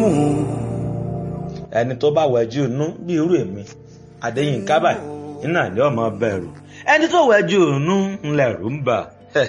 ẹni tó bá wẹjú inú bí irú èmi Adéyínká báyìí iná ní ọmọ bẹ̀rù ẹni tó wẹjú inú ńlẹ̀rù ń bà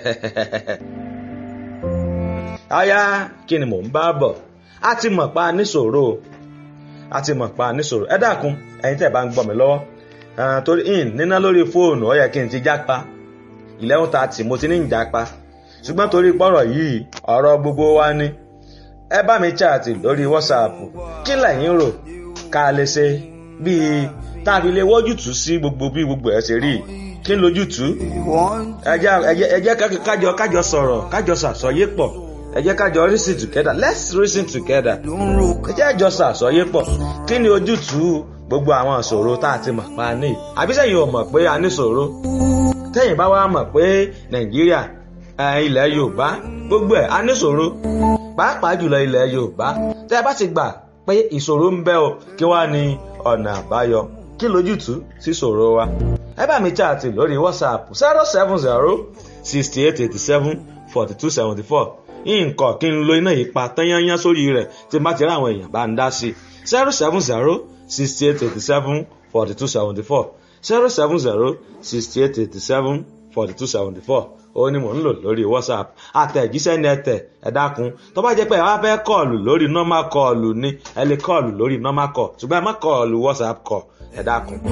aya kí ni mò ń bá bọ̀ a ti mọ̀ pa níṣòro a ti mọ̀ pa níṣòro ẹ dákun ẹ̀yin tẹ́ bá ń gbọ́ mi lọ́wọ́ torí in níná lórí fóònù ó yẹ kí n ti jápa eleven thirty mo ti ní ìjápa ṣùgbọ́n torí pọ́rọ̀ yìí ọ̀rọ̀ gbogbo wa ni ẹ bá mi chaàtì lórí whatsapp kí lẹ̀yin rò ká lè ṣe bíi tá a fi lè wọ́jútùú sí gbogbo bí gbogbo ẹ̀ ṣe rí kí n lójútùú ẹ jẹ́ kájọ kájọ sọ̀rọ̀ kájọ ṣàsọyé pọ̀ ẹ jẹ́ kájọ reason together let's reason together ẹ jẹ́ àjọ ṣàsọyé pọ̀ kí ni ojútùú gbogbo àwọn ìṣòro tá a ti mọ̀ pa ní àbí sẹ́yìn ò mọ̀ pé a ní ìṣòro tẹ́yìn bá wá mọ̀ pé nàìjíríà ilẹ̀ yorùbá gbogbo ẹ̀ a ní ìṣòro pàápàá jùlọ ilẹ̀ yorùbá tẹ́ ẹ bá ti gbà pé ìṣòro ń bẹ o kí wá ní ọ̀nà àbáyọ kí lójútùú sí ìṣòro wa ẹ bá mi chaàtì lórí whatsapp zero seven zero sixty eight eighty seven forty two seventy four nǹkan kí n lo iná yìí pa tányányán sórí rẹ̀ tí n bá ti rí àwọn èèyàn bá ń dá sí zero seven zero sixty eight eighty seven forty two seventy four zero seven zero sixty eight eighty seven forty two seventy four ó ní mò ń lò lórí whatsapp àtẹ̀jíṣẹ́ ní ẹ̀tẹ̀ ẹ dákun tó bá jẹ́ pé ẹ wá fẹ́ kọ́ọ̀lù lórí normal kọ́ọ̀lù ni ẹ lè kọ́ọ̀lù lórí normal call ṣùgbọ́n ẹ má kọ́ọ̀lù whatsapp call ẹ dákun.